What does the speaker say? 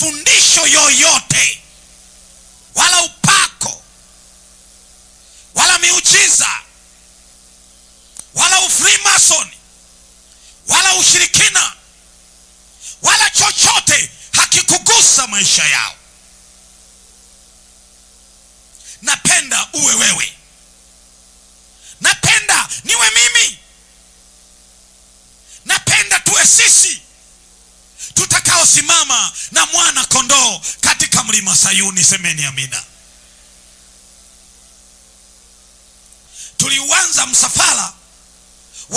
mafundisho yoyote wala upako wala miujiza wala ufrimason wala ushirikina wala chochote hakikugusa maisha yao napenda uwe wewe napenda niwe mimi napenda tuwe sisi tutakaosimama na mwana kondoo katika mlima sayuni semeni amina tuliuanza msafara